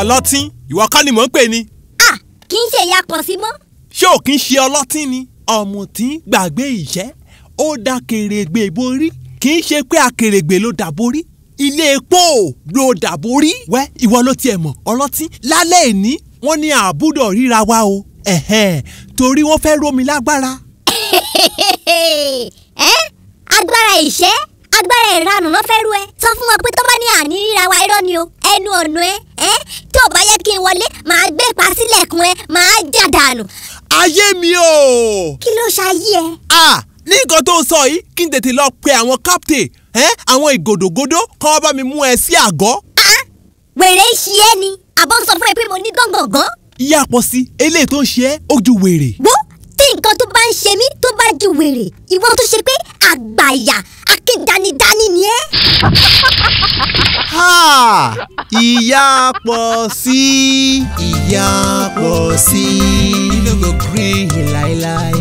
ọlọ́tín ìwọ kọ́ ni mò ń pè ní. à kì í ṣe ìyá pọ̀ sí mọ́. ṣé ò kí ń ṣe ọlọ́tín ni ọ̀mùtí gbàgbé ìṣẹ́ ó dá kèrègbè borí kì í ṣe pé akèrègbè ló dà borí ilé epo ló dà borí. wẹ́ ìwọ ló tiẹ̀ mọ̀ ọlọ́tín lálẹ́ ìní wọ́n ní àbúdọ̀ ríra wa o ẹ̀hẹ́n torí wọ́n fẹ́ rómi lágbára. ẹ agbára ìṣẹ́ agbára ìranù ló fẹ́ rú ẹ sọ fún wọn pé tó bá ní àní ríra wa irọ́ ni o ẹnu ọ̀nà ẹ ẹ tó bá yẹ kí n wọlé màá gbé pa sílẹ̀kùn ẹ màá jà dànù ayé mi o. kí ló ṣayé ẹ. ah ní nǹkan tó ń sọ yìí kí n tètè lọ pe àwọn captain ẹ àwọn ìgòdògòdò kọ́ ọ bá mi mú ẹ sí àgọ́. Ah, wèrè ṣí ẹ ni àbọ̀ ń sọ fún ẹ pé mo ní gángangan. ìyá pọ̀ sí eléyìí tó ń ṣe ẹ́ ó ju wèrè. wo tí nǹkan tó bá ń ṣe mí tó bá ju wèrè ìwọ tó ṣe pé àgbàyà akédanidání ni ẹ. Ha! ìyá pọ̀ sí ìyá pọ̀ sí. you no go gree láíláí.